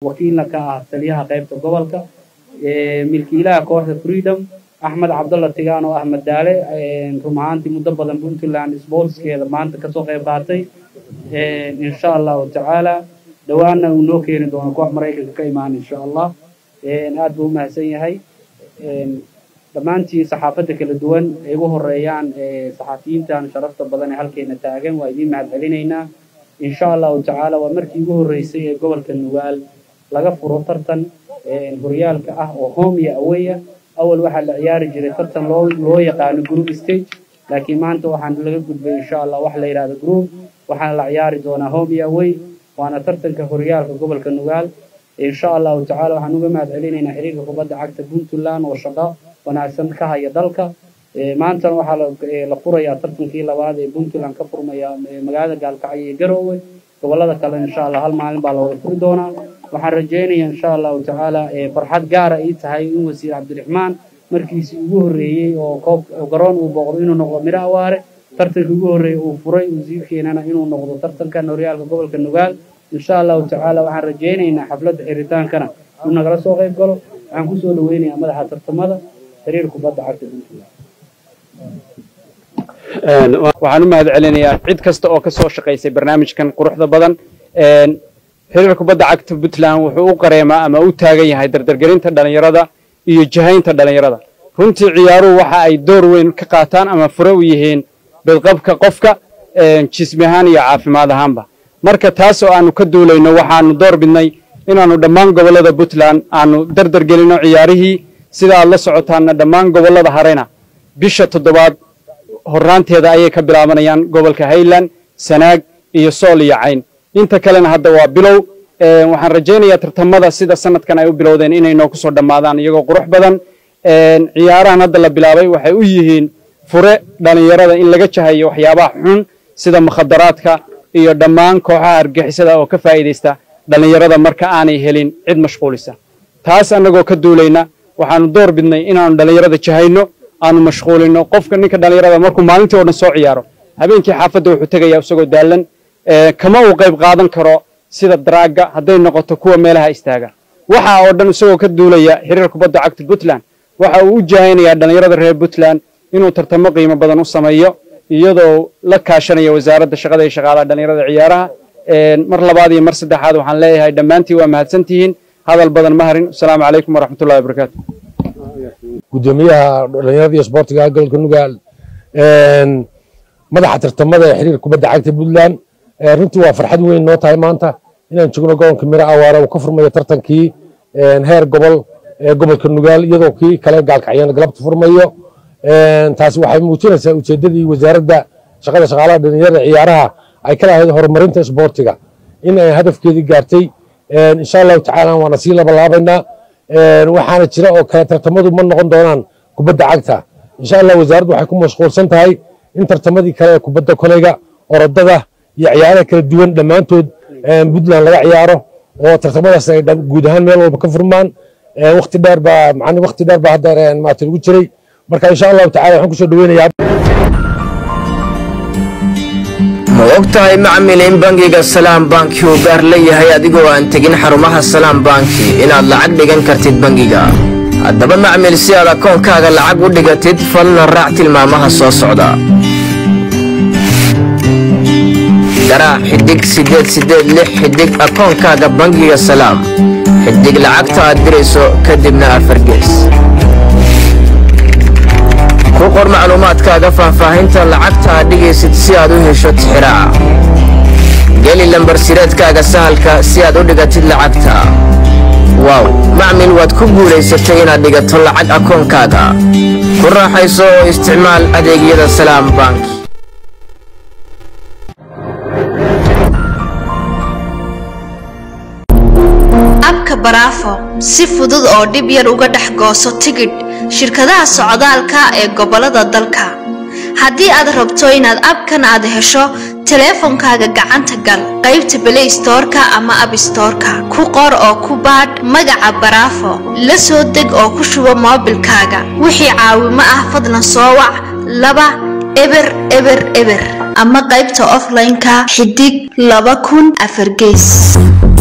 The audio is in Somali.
wakiilna ka ah taliyaha qaybta gobolka milkiilaha kooxda freedom axmed cabdalla tigaan oo ahmed daale run ahaantii muddo badan puntland sportskeeda maanta kasoo qayb qaatay insha allahu tacaala dhowaanna uu noo keeni doono koox maraykanka ka imaan insha allah aad buu umahadsan yahay dhammaantiin saxaafadda kala duwan ay ugu horeeyaan saxaafiyiintan sharafta badan ee halkeena taagan waa idiin mahad celinaynaa insha allahu tacaala waa markii ugu horreysay ee gobolka nugaal laga furo tartan horyaalka ah oo home iyo aweya awal waxaa la ciyaari jiray tartan loo loo yaqaano group stage laakiin maanta waxaan laga gudbay insha allah wax la yidhahdo group waxaana la ciyaari doonaa home iyo away waana tartanka horyaalka gobolka nugaal insha allahu tacaala waxaan uga mahad celinaynaa xiriirka kubadda cagta puntland oo shaqo wanaagsan ka haya dalka maantana waxaa la furayaa tartankii labaad ee puntland ka furmaya magaalada gaalkacyo iyo garoowe gobolada kale insha allah hal maalin baa looga furi doonaa waxaan rajaynayaa insha allahu tacaala farxad gaara ii tahay in wasiir cabdiraxmaan markiisii ugu horreeyey oo koob garoon uu booqdo inuu noqdo miro awaare tartankii ugu horreeyey uu furay wasiirkeenana inuu noqdo tartankan horyaalka gobolka nugaal insha allahu tacaala waxaan rajaynaynaa xafladda xiritaankana inuu nagala soo qayb galo waxaan kusoo dhaweynayaa madaxa tartamada xiriir kubadda cagta puntland waxaan u mahad celinayaa cid kasta oo ka soo shaqaysay barnaamijkan quruxda badan xiriir kubadda cagta puntland wuxuu u qareemaa ama u taagan yahay dardargelinta dhallinyarada iyo jahaynta dhallinyarada runtii ciyaaruhu waxa ay door weyn ka qaataan ama fure u yihiin badqabka qofka jismi ahaan iyo caafimaad ahaanba marka taas oo aanu ka duulayno waxaanu door bidnay inaannu dhammaan gobollada puntland aanu dardargelinno ciyaarihii sida aad la socotaanna dhammaan gobollada harena bisha toddobaad horraanteeda ayay ka bilaabanayaan gobolka highland sanaag iyo sool iyo cayn inta kalena hadda waa bilow waxaan rajaynayaa tartamada sida sanadkan ay u bilowdeen inay noo kusoo dhammaadaan iyagoo qurux badan ciyaarahan hadda la bilaabay waxay u yihiin fure dhallinyarada in laga jahayo waxyaabaha xun sida mukhadaraadka iyo dhammaan kooxaha argixisada oo ka faa'iidaysta dhallinyarada marka aanay helin cid mashquulisa taas annagoo ka duulayna waxaanu door bidnay inaanu dhallinyarada jahayno aanu mashquulino qofka ninka dhallinyarada markuu maalintii oo dhan soo ciyaaro habeenkii xaafadda wuxuu tegayaa isagoo daallan kama uu qayb qaadan karo sida daraagga hadday noqoto kuwa meelaha istaaga waxa oo dhan isagoo ka duulaya xiriir kubadda cagta puntland waxa uu u jahaynayaa dhallinyarada reer puntland inuu tartamo qiimo badan u sameeyo iyadoo la kaashanaya wasaaradda shaqada iyo shaqaalaha dhallinyarada ciyaaraha mar labaad iyo mar saddexaad waxaan leeyahay dhammaantiin waa mahadsantihiin hadal badan ma harin asalaamu calaykum waraxmatullahi wabarakaatu gudoomiyaha dhalinyarada iyo isboortiga gobolka nugaal madaxa tartamada ee xiriir kubadda cagta puntland runtii waa farxad weyn noo tahay maanta inaan joogno gobolka miro awaare uu ka furmayo tartankii heer gobol ee gobolka nugaal iyadoo kii kale gaalkacyana galabta furmayo taasi waxay muujinaysaa ujeeddadii wasaaradda shaqada shaqaalaha dhalinyarada ciyaaraha ay ka lahayd horumarinta isboortiga in ay hadafkeedii gaartay insha allahu tacaala waana sii labalaabaynaa waxaana jira oo kale tartamadu ma noqon doonaan kubadda cagta insha allah wasaaraddu waxay ku mashquulsan tahay in tartamadii kale ee kubadda koleyga orodada iyo ciyaaraha kala duwan dhammaantood puntland laga ciyaaro oo tartamadaas ay guud ahaan meel walba ka furmaan waqti dheer baa macni waqti dheer baa hadda maata lagu jiray marka insha allahu tacala waxaan kusoo dhaweynayaa ma og tahay macmil in bangiga salaam banki uu gaar leeyahay adigoo aan tegin xarumaha salaam banki inaad lacag dhigan kartid bangiga haddaba macmil si aad akoonkaaga lacag u dhigatid falna raac tilmaamaha soo socda garaac xidig siddeed siddeed lix xidig akoonkaaga bangiga salaam xidig lacagta aad dirayso kadibna afargees ku qor macluumaadkaaga faahfaahinta lacagta aad dhigaysid si aad u hesho tixiraaca geli lambar sireedkaaga sahalka si aad u dhigatid lacagta waaw macmil waad ku guulaysatay inaad dhigato lacag akoonkaaga ku raaxayso oo isticmaal adeegyada salaam bank abka baraafo si fudud oo dhib yar uga dhex gooso tigidh shirkadaha socdaalka ee gobolada dalka haddii aad rabto inaad abkan aad hesho teleefonkaaga gacanta gal qaybta belay stoorka ama abstoorka ku qor oo ku baadh magaca baraafo la soo deg oo ku shubo moobilkaaga wixii caawimo ah fadlan soo wac laba eber eber eber ama qaybta offline-ka xidig laba kun afar gees